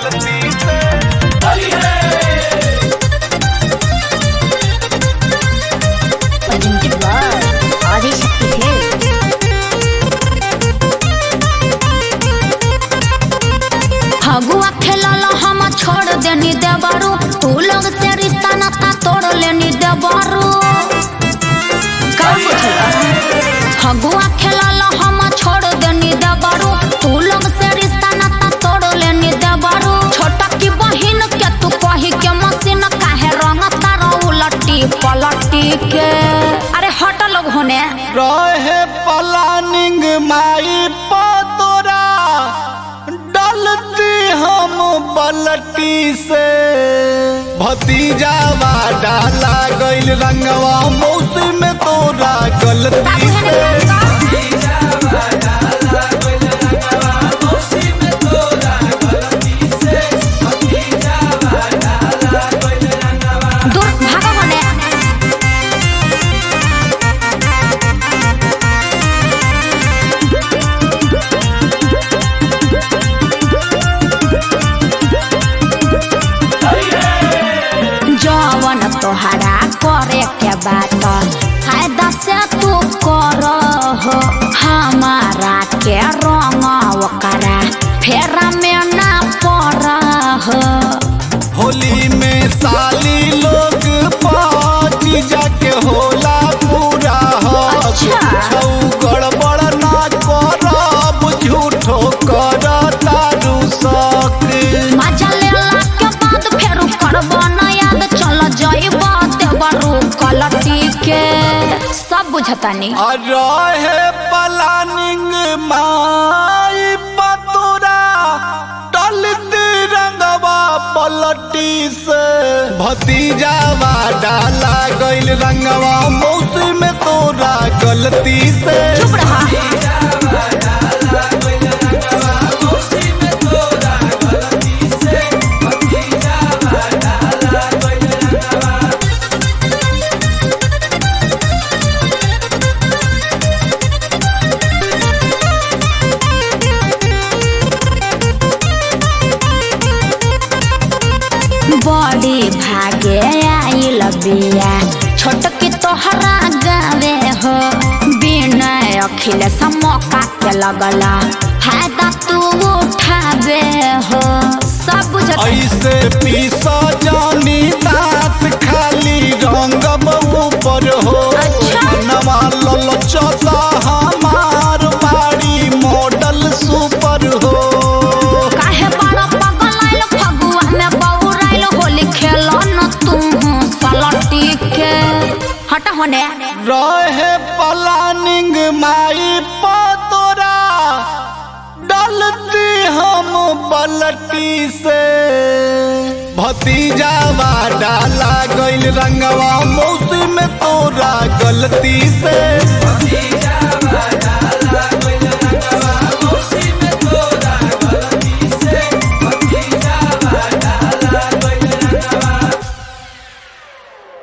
गलती से presented by Adishakti Films. Phagua खेलल हम छोड़ देनी देवरू तू लोग से रिश्ता नाता तोड़ लेनी देवरू का बुझला फगुआ खेलल हम छोड़ देनी देवरू तू लोग से रिश्ता नाता तोड़ लेनी देवरू छोटा की बहिन के तू कही के मशीन काहे रंग तारा उलटी पलटी के अरे हट लोग होने रहे प्लानिंग माई पतोरा डलती हम पलटी से भतीजावा डाला गइल रंगवा मौसम में तोरा गलती से दूर भागो होने जवन तोहरा करे के बात फायदा से तू कर हो हमारा के रंग ओकरा फेरा में ना पड़ हो होली में साली लोग पाँच जाके होला पूरा हो अच्छा। छौ गड़बड़ ना करब झूठो कर तारू सक मजा लेला के बाद फेर करब ना याद चल जाइब देवरू कलटी के सब बुझतानी रहे प्लानिंग माई पतोरा टलती रंगवा पलटी से भतीजावा डाला गइल रंगवा मौसम में तोरा गलती से चुप रहा बड़ी भागे आइल बिया छोटकी तोहरा गावे हो बिना अखिल मौका के लगला फायदा तू उठावे हो सब बुझत ऐसे पीसा जानी दांत खाली रंगब ऊपर हो अच्छा। नवा ललचता हमार बाड़ी मॉडल सुपर हो काहे बड़ा पगल आइल फगुआ में बौराइल होली खेल न तू सलटी के हट होने रहे प्लानिंग माई पतोरा डलती हम पलटी से भतीजावा डाला गइल रंगवा मौसम में तोरा गलती से